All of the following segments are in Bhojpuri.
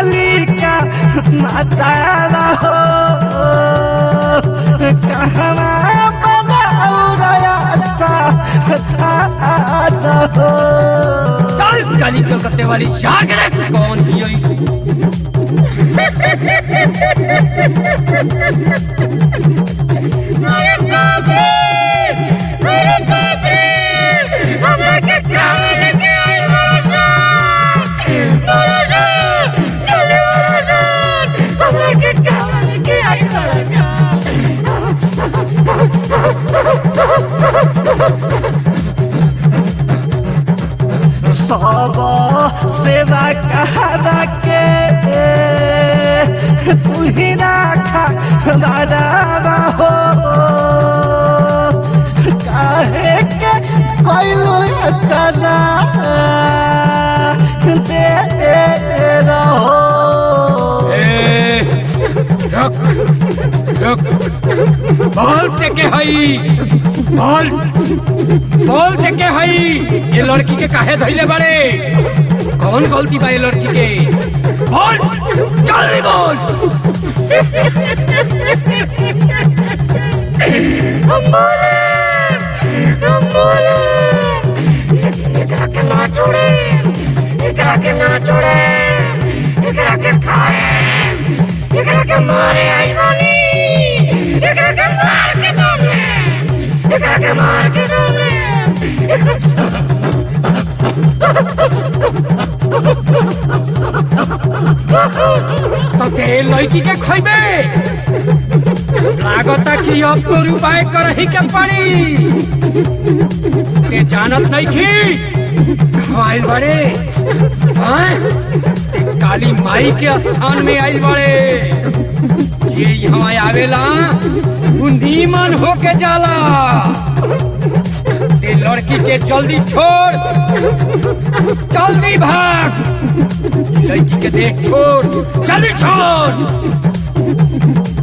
कालिका माता हो कहवा बनाउरया सा हो चल काली कलकत्ते वाली जागरे कौन ही होई मेरे बाबे मेरे बाबे हमरा के काम लेके आई बड़ा जान बड़ा जान चले बड़ा जान हमरा के काम लेके आई बड़ा जान सब सेवा कहा के तू ही राखा बाबा हो काहे के कैलो कदा दे रहो ए, रुक रुक बोल के हई बोल बोल के हई ये लड़की के काहे धइले बारे कौन गलती बा ये लड़की के बोल जल्दी बोल हम बोले हम बोले लेकिन एकरा के ना छोड़े एकरा के ना छोड़े एकरा के खाए एकरा के मारे आई बानी एकरा के मार के दम एकरा के मार के दम तो ते लड़की के खइबे लागता कि अब तो उपाय करही के पड़ी ते जानत नहीं की खवाइल बड़े हैं? ते काली माई के स्थान में आइल बड़े जे यहाँ आवेला उ नीमन होके जाला ते लड़की के जल्दी छोड़ जल्दी भाग लड़की के देख छोड़ जल्दी छोड़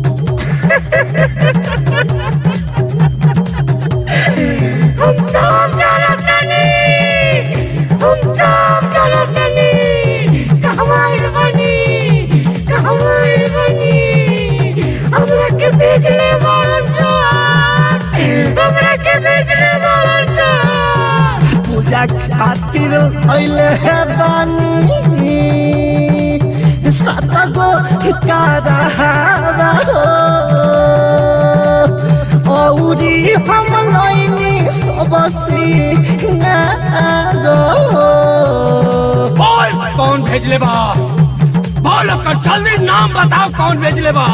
हम सब जानत नहीं हम सब जानत नहीं कहवाइल बनी कहवाइल बनी हमरा के भेजले बारन जान हमरा के भेजले बारन जान पूजा खातिर अइले है बानी सात गो कारहारा हो औरी हम लइनी सब सिंगारो बोल कौन भेजले बा बोल ओकर जल्दी नाम बताओ कौन भेजले बा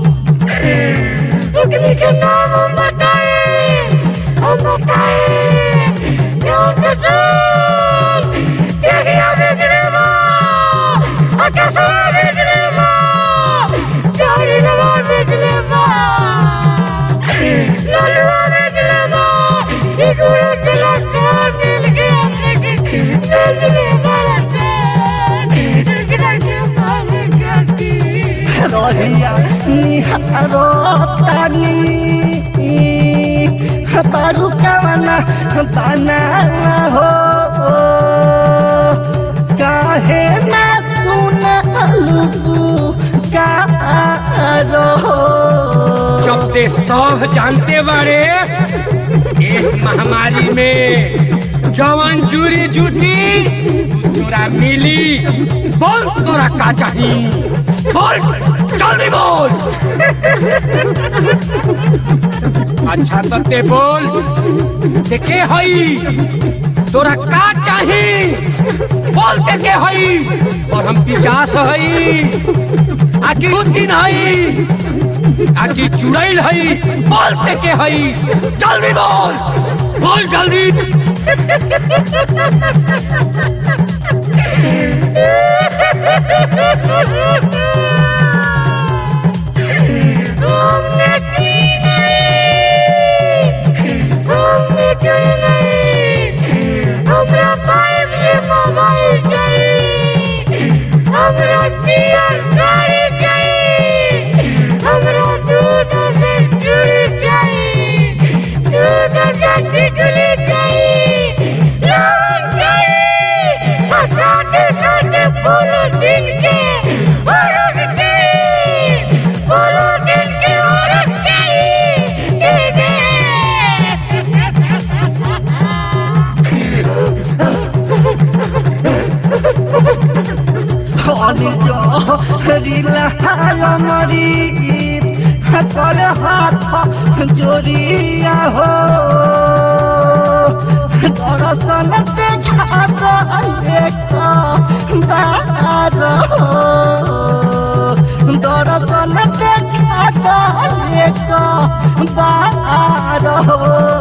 अग्नि के नाम हम बताए हम बताए कौन से सुन तेरिया भेजने बा आकाशवा भेजने बा चारी नवा भेजने बा ललुआ भेजने बा ई गुरु चला सब मिल के अपने के भेजने वाला चार एकरा के मारे काटी रहिया निहारो तानी बारू कवना बनाना हो काहे ना सुनलू कारो जब ते सब जानते बारे एक महामारी में जवन जूरी जूटी तोरा मिली बोल तोरा का चाही बोल जल्दी बोल अच्छा तो ते बोल ते के हई तोरा का चाही बोल ते के हई और हम पिचास हई आखिर उस दिन हई आखिर चुड़ैल हई बोल पे के हई जल्दी बोल बोल जल्दी हमने की नहीं हमने की नहीं हमरा पाइप ये मोबाइल चाहिए हमरा पियर साड़ी चाहिए हमरा दूध से चूड़ी चाहिए दूध से टिकली चाहिए लवंग चाहिए छोटे छोटे फूल दिन के गरीब कर हाथ जोड़िया हो दर्शन देखा एक बार हो दर्शन देखा एक बार हो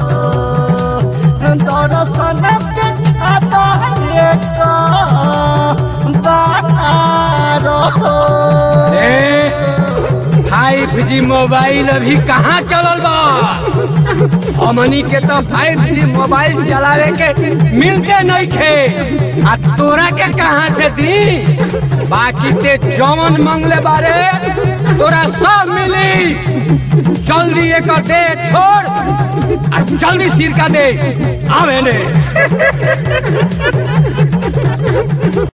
दर्शन देखा एक बार हो ए फाइव जी मोबाइल अभी कहाँ चलल बा हमनी के तो फाइव जी मोबाइल चलावे के मिलते नहीं खे आ तोरा के कहाँ से दी बाकी ते जौन मंगले बारे तोरा सब मिली जल्दी एक दे छोड़ आ जल्दी सिरका दे आवे ने